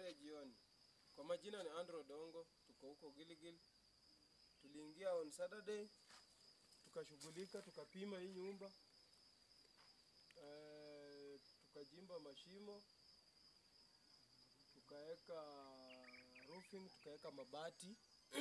Habari ya jioni. Kwa majina ni Andrew Dongo, tuko huko Gilgil. Tuliingia on Saturday, tukashughulika, tukapima hii nyumba eh, tukajimba mashimo, tukaweka roofing, tukaweka mabati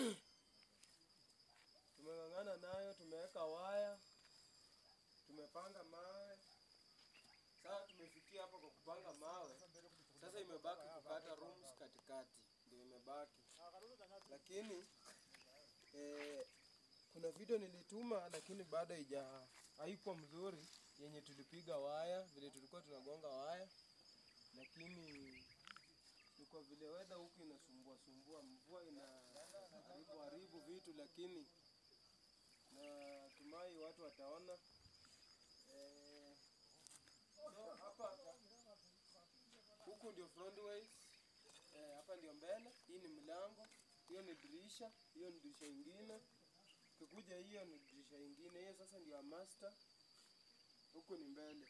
tumeng'ang'ana nayo, tumeweka waya, tumepanga mawe. Sasa tumefikia hapa kwa kupanga mawe. Sasa imebaki kukata rooms katikati, ndio imebaki. Lakini eh, kuna video nilituma, lakini bado haija haikuwa mzuri, yenye tulipiga waya vile tulikuwa tunagonga waya, lakini ni kwa vile weather huku inasumbua sumbua, mvua ina haribu haribu vitu, lakini natumai watu wataona eh, so hapa huku ndio frontways eh, hapa ndio mbele. Hii ni mlango, hiyo ni dirisha, hiyo ni dirisha ingine. Ukikuja hiyo ni dirisha ingine, hiyo sasa ndio ya master. Huku ni mbele,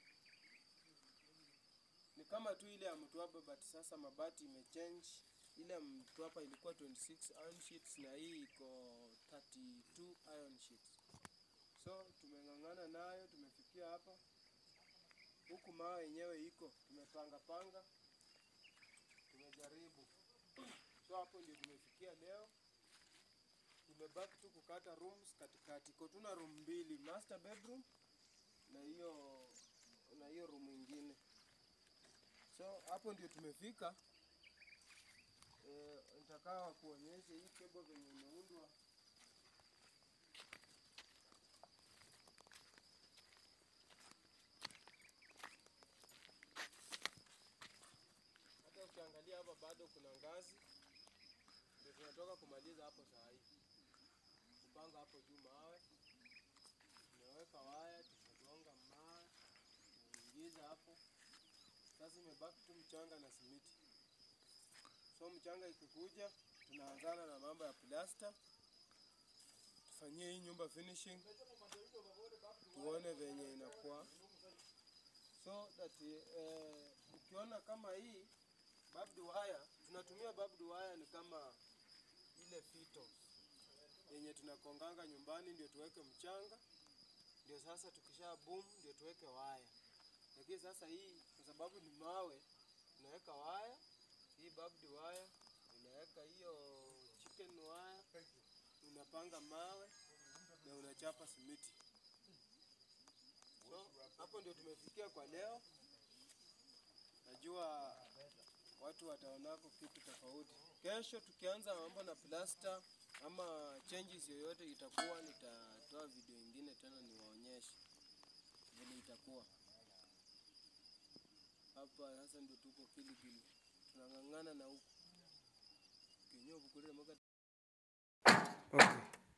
ni kama tu ile ya Mtwapa, but sasa mabati imechange. Ile ya Mtwapa ilikuwa 26 iron sheets na hii iko 32 iron sheets. So tumeng'ang'ana nayo, tumefikia hapa. Huku mawe yenyewe iko, tumepanga panga, tumejaribu. So hapo ndio tumefikia leo. Imebaki tu kukata rooms katikati. Iko tuna room mbili, master bedroom na hiyo na hiyo room ingine. So hapo ndio tumefika. Eh, nitakaa kuonyesha hii cable venye imeundwa. Hata ukiangalia hapa bado kuna ngazi, ndio tunatoka kumaliza hapo saa hii, kupanga hapo juu mawe, tumeweka waya, tumegonga mawe, tumeingiza hapo. Sasa imebaki tu mchanga na simiti. So mchanga ikikuja, tunaanzana na mambo ya plasta, tufanyie hii nyumba finishing, tuone venye inakuwa so that eh, ukiona kama hii barbed wire, tunatumia barbed wire ni kama ile fito yenye tunakonganga nyumbani, ndio tuweke mchanga, ndio sasa tukisha boom ndio tuweke waya. Lakini sasa hii kwa sababu ni mawe, tunaweka waya hii barbed wire, unaweka hiyo chicken wire, unapanga mawe na unachapa simiti. So hapo ndio tumefikia kwa leo. Najua watu wataonako kitu tofauti. Kesho tukianza mambo na plasta ama changes yoyote itakuwa, nitatoa video ingine tena niwaonyeshe vile itakuwa. Hapa sasa ndio tuko Kilgil, tunang'ang'ana na huku kenyewe bukurire moka okay.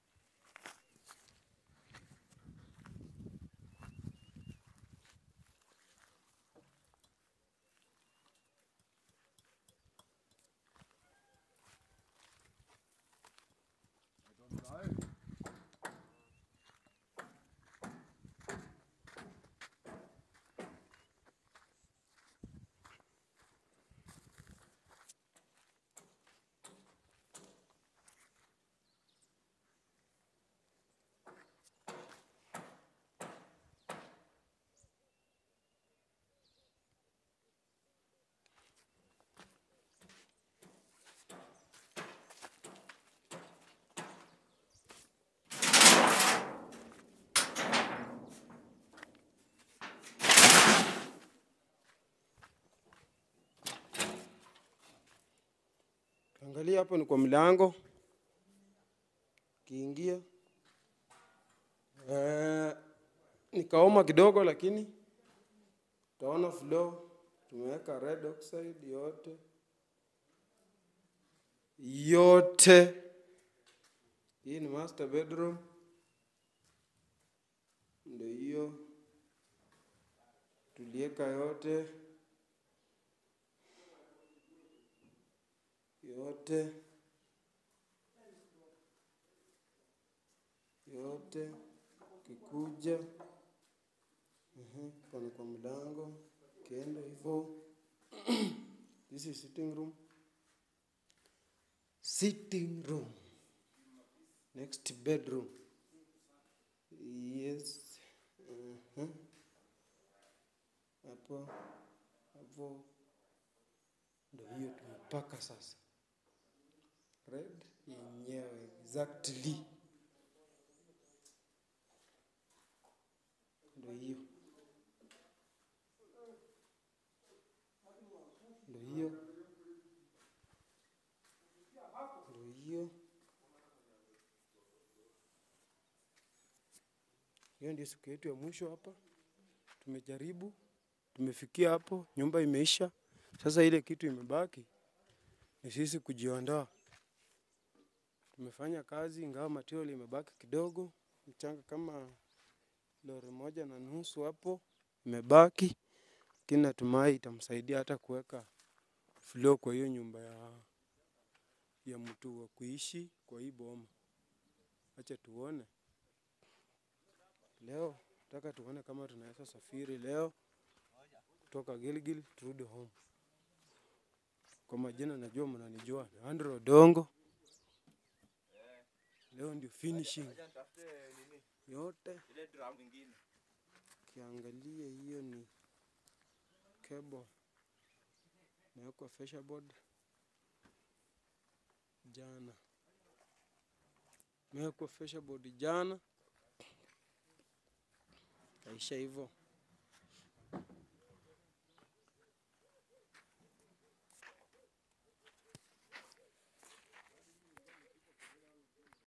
Angalia hapo ni kwa mlango, kiingia eh, nikaoma kidogo, lakini utaona floor tumeweka red oxide yote yote. Hii ni master bedroom, ndio hiyo tulieka yote yote yote, kikuja ehe, pana kwa mlango, kienda hivyo. This is sitting room, sitting room next bedroom yes uh-huh. hapo hapo ndo hiyo tumepaka sasa red yenyewe exactly ndo hiyo ndo hiyo ndo hiyo hiyo ndio siku yetu ya mwisho hapa tumejaribu tumefikia hapo nyumba imeisha sasa ile kitu imebaki ni sisi kujiondoa tumefanya kazi ingawa material imebaki kidogo mchanga kama lori moja na nusu hapo imebaki lakini natumai itamsaidia hata kuweka floor kwa hiyo nyumba ya, ya mtu wa kuishi kwa hii boma. Acha tuone leo, nataka tuone kama tunaweza safiri leo kutoka Gilgil turudi home. Kwa majina najua mnanijua, ni Andrew Odongo. Leo ndio finishing Acha nitafute nini yote. ile drum nyingine. Kiangalia hiyo ni cable imewekwa fascia board jana, imewekwa fascia board jana, kaisha hivyo.